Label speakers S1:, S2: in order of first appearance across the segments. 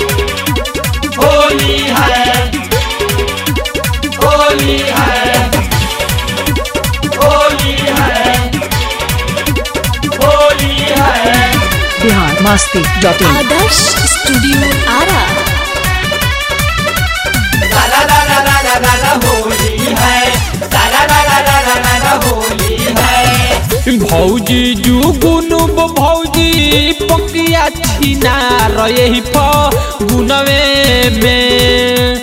S1: होली है होली है होली है होली है
S2: Bihar Masti dot in
S3: Adarsh studio Ara
S1: ला ला ला ला ला ला ला ला होली है ला ला ला ला ला ला ला ला होली है
S4: भौजी जुगुनु भौजी पकिया छिना रही फगुनवे में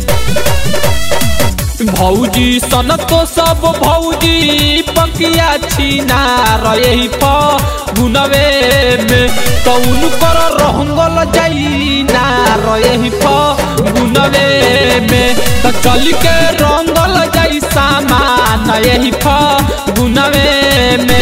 S4: भौजी सन तो सब भौजी पकिया छिना रही फगुनवे में कौन कर रहंगल जाइना रही फगुनवे में तो चल के रंगल जाई सामान यही फगुनवे में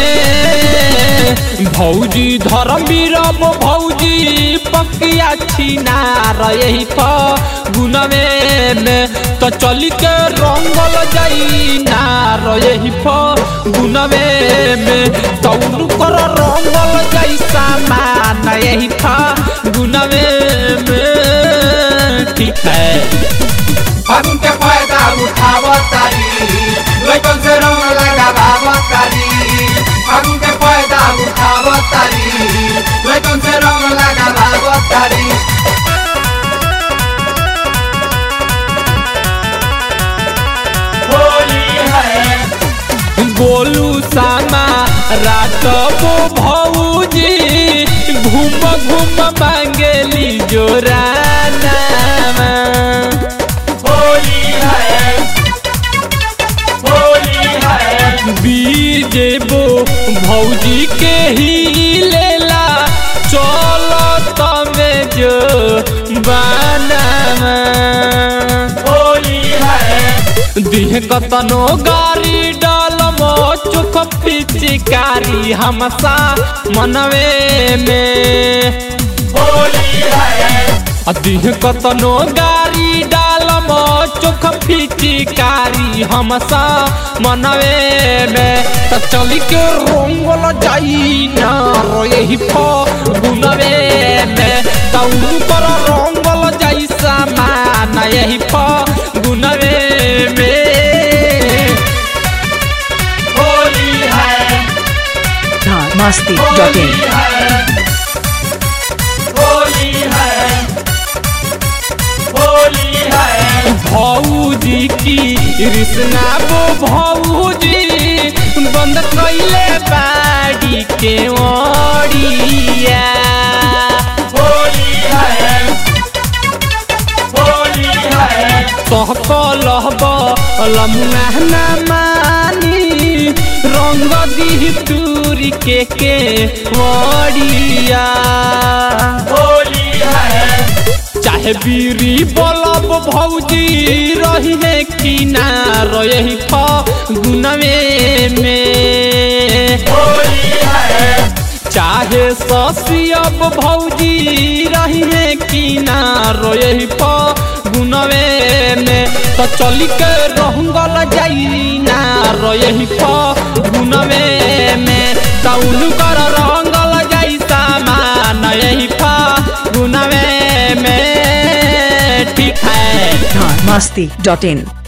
S4: भौजी धर्मवीर भौजी पकिया छिना रही फगुनवे में तो चल के रंगल जाई ना रही फगुनवे में तौन कर रंगल जाई सामान यही फगुनवे में ठीक है
S1: हम के फायदा उठावतारी लइकन से रंग लगावतारी हम के फायदा उठावतारी लइकन से रंग लगावतारी होली है
S4: गोलू सामा रात वो भौजी घूम घूम मांगेली जोराना
S1: होली है होली है
S4: वीर जेबो भौजी के ही लेला चलो तमे जो बानामा
S1: होली है
S4: दिह कतनो गाड़ी डालमो चुख पिचकारी हमसा मनवे में
S1: होली है
S4: दिह कतनो गाड़ी डालमो चुख पिचकारी हमसा मनवे में त चली के रंगल जाई ना रही फगुनवे में तऊ पर रंगल जाई सामान यही फगुनवे में
S1: होली है
S2: बिहार मस्ती डॉट
S1: होली
S2: इन
S1: है होली है होली है
S4: भौजी की कृष्णा वो भौजी बंद कैले बाड़ी के ओड़िया
S1: होली है होली है
S4: कहलहब लमुना मानी रंग दी दूरी के के ओड़िया
S1: होली है
S4: चाहे बीरी बलब भौजी रही है कि ना रही फगुनवे में
S1: होली है
S4: चाहे ससियब भौजी रही है कि ना रही फगुनवे में तो चली के रहंगल जाई ना रही फगुनवे में तौन कर रंगल जाई सामान यही फगुनवे में ठीक है
S2: बिहार मस्ती डॉट इन